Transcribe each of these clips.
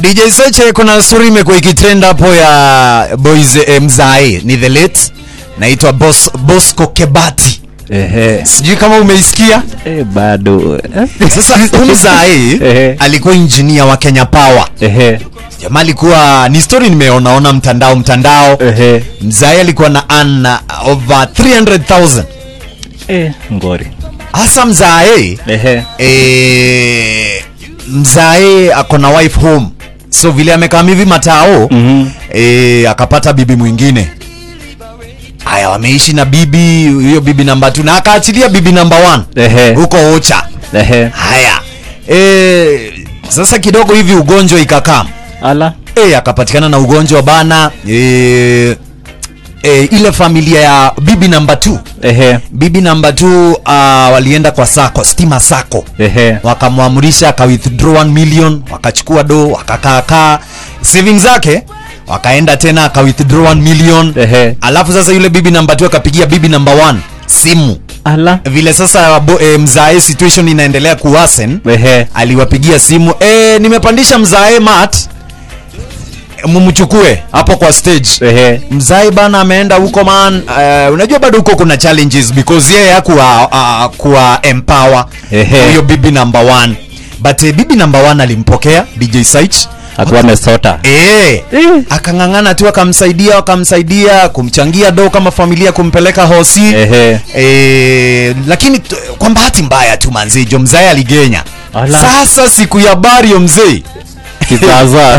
DJ Seche, kuna story imekuwa ikitrend hapo ya boys eh, mzae ni the late naitwa Bos, Bosco Kebati, Ehe. sijui kama umeisikia. Eh, bado Sasa huyu mzae Ehe. alikuwa engineer wa Kenya Power. Ehe. Jamaa alikuwa ni story nimeonaona mtandao mtandao. Ehe. Mzae alikuwa na earn over 300,000 Eh, ngori hasa mzae Ehe. eh, mzae ako na wife home so vile amekaa hivi matao Mhm. eh, akapata bibi mwingine haya wameishi na bibi hiyo bibi namba 2 na akaachilia bibi namba 1 Ehe. huko ocha Ehe. haya eh, sasa kidogo hivi ugonjwa ikakam Ala. eh, akapatikana na ugonjwa bana eh, eh, ile familia ya bibi namba 2 Ehe. bibi namba 2 uh, walienda kwa sako stima sako Ehe. wakamwamrisha aka withdraw 1 million wakachukua do wakakaakaa savings zake wakaenda tena aka withdraw 1 million Ehe. alafu sasa yule bibi namba 2 akapigia bibi namba 1 simu Ala. vile sasa bo, e, mzae situation inaendelea kuwasen Ehe. aliwapigia simu e, nimepandisha mzae mat mumchukue hapo kwa stage Ehe. mzai bana ameenda huko man uh, unajua bado huko kuna challenges because yeye hakuwa uh, kuwa empower Ehe. huyo bibi number one but uh, bibi number one alimpokea DJ Saich Akuwa amesota. Eh, Eh. akang'ang'ana tu akamsaidia akamsaidia kumchangia do kama familia kumpeleka hosi Ehe. eh, lakini t- kwa bahati mbaya tu manzijo mzae aligenya Ala. sasa siku ya bario mzee Kizaza.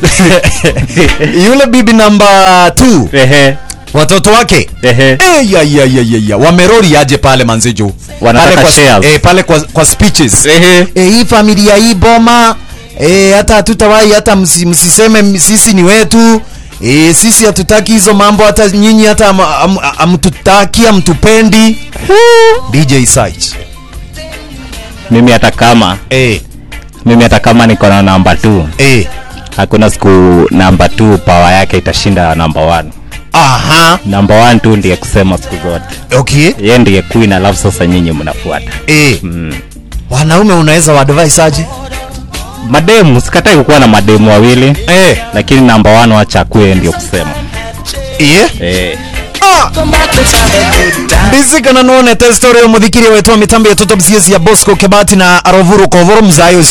yule bibi namba 2 Ehe. watoto wake Ehe. Eh, ya, ya, ya, ya, ya. wamerori aje pale manzejo Wanataka pale kwa, shares. eh, pale kwa, kwa speeches Ehe. eh, hii familia hii boma eh, hata hatutawahi hata msi, msiseme m- sisi ni wetu eh, sisi hatutaki hizo mambo hata nyinyi hata am- am- amtutaki amtupendi DJ Saich Mimi hata kama eh, mimi hata kama niko na namba 2 eh. hakuna siku namba 2 power yake itashinda namba 1 aha namba 1 tu ndiye kusema siku zote okay yeye ndiye queen alafu sasa nyinyi mnafuata eh. mm. wanaume unaweza waadvise aje mademu sikatai kukuwa na mademu wawili eh. lakini namba 1 wacha akuwe ndio kusema yeah. eh. ndisikana none testori omuthikiria wetwa mitambo ya toto bcs ya bosco kebati na arovuru kovoro mzayo